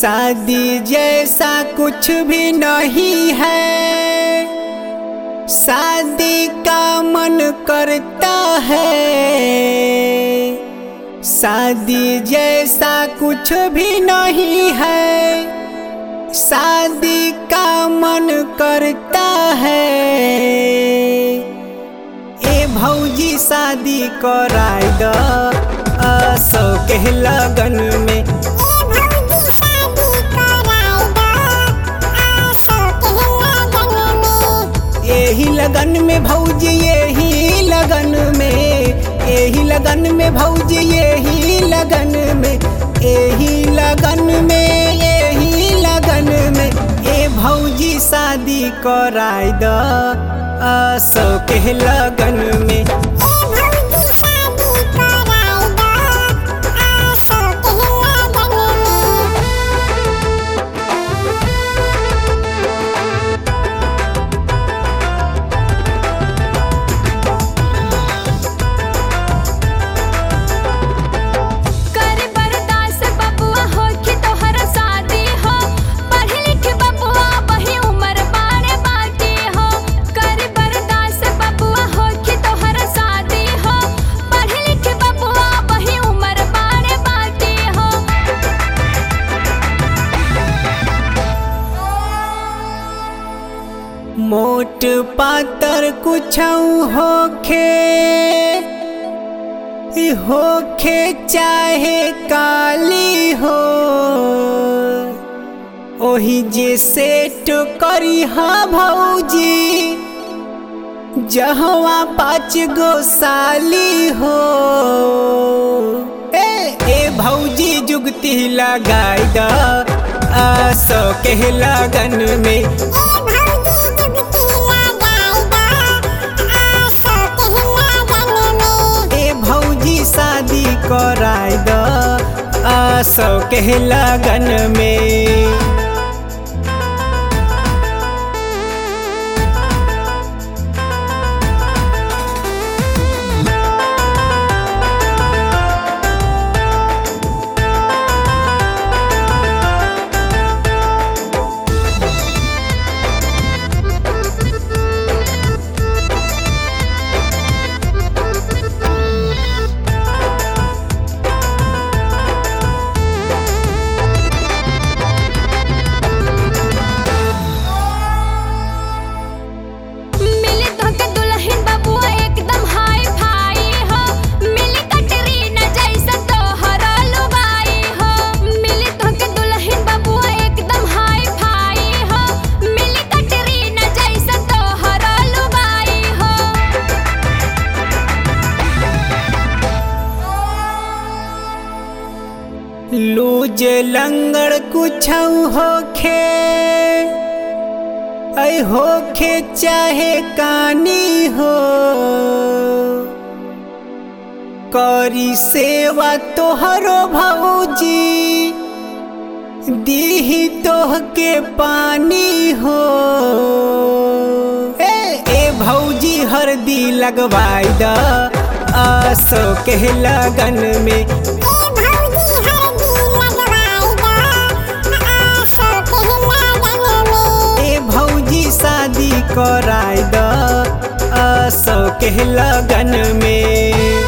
शादी जैसा कुछ भी नहीं है शादी का मन करता है शादी जैसा कुछ भी नहीं है शादी का मन करता है ए भौजी शादी कराय द असो के लगन में एही लगन में भौजी यही लगन में एही लगन में भौजी यही लगन में एही लगन में यही लगन में ए भौजी शादी कराय द असो के लगन में कर बर्दाश्त बबुआ हो कि तोहर शादी हो पढ़ लिख बबुआ वही उम्र बारे बाकी हो कर बर्दाश्त बबुआ हो कि तोहर शादी हो पढ़ लिख बबुआ वही उम्र बारे बाकी हो मोट पातर कुछ होखे ई होखे चाहे काली हो ओही जे सेट करी हाँ भौजी जहवा पाँच गो साली हो ए ए भौजी जुगती लगाई द आसो के लगन में ए भौजी शादी कराय द आसो के लगन में मिली तोहके दुल्हन बबुआ एकदम हाई फाई हो मिली कटरीना जैसा तोहर लुगाई हो मिली तोहके दुल्हन बबुआ एकदम हाई फाई हो मिली कटरीना जैसा तोहर लुगाई हो लूज लंगड़ कुछ होखे ऐ होखे चाहे कानी हो करी सेवा तोहरो भौजी दीही तोह के पानी हो ए ए भौजी हरदी लगवाई द आसो के लगन में ए भौजी शादी कराय द असो के लगन में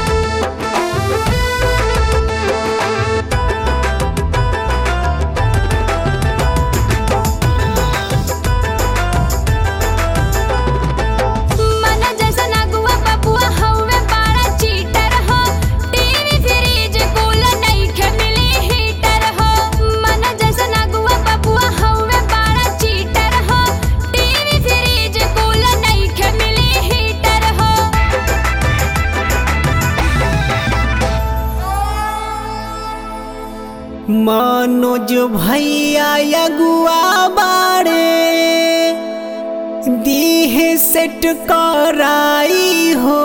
मन जैसा नगुआ बबुआ हउवे बड़ा चीटर हो टीवी फ्रिज कूलर नइखे मिली हीटर हो मन जैसा नगुआ बबुआ हउवे बड़ा चीटर हो टीवी फ्रिज कूलर नइखे मिली हीटर हो मनोज भैया अगुआ बाड़े दीहे सेट कराई हो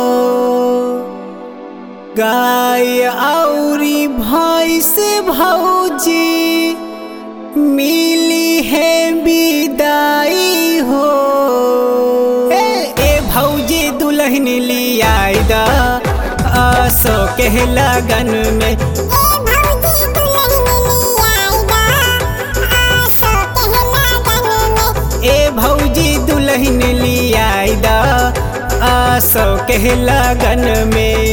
गाय औरी भैंस भौजी मिली है विदाई हो ए ए भौजी दुल्हन लियाई द असो के लगन में ए भौजी दुल्हन लियाई दा सौ के लगन में